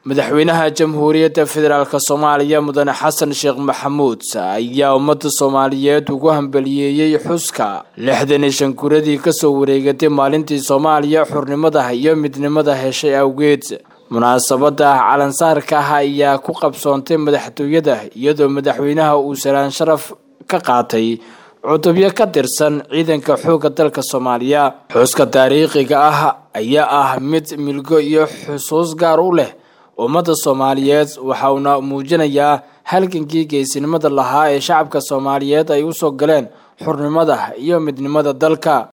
madaxweynaha jamhuuriyadda federaalk soomaaliya mudane xasan sheekh maxamuud ayaa ummadda soomaaliyeed ugu hambaliyeeyey xuska lixdan iyo shan guradii kasoo wareegatay maalintii soomaaliya xurnimada iyo midnimada heshay awgeed munaasabada calansaarka ah ayaa ku qabsoontay madaxtooyada iyadoo madaxweynaha uu salaan sharaf ka qaatay cutubyo ka tirsan ciidanka xoogga dalka soomaaliya xuska taariikhiga ah ayaa ah mid milgo iyo xusuus gaar u leh ummadda soomaaliyeed waxa uuna muujinayaa halgankii geesinimada lahaa ee shacabka soomaaliyeed ay usoo galeen xurnimada iyo midnimada dalka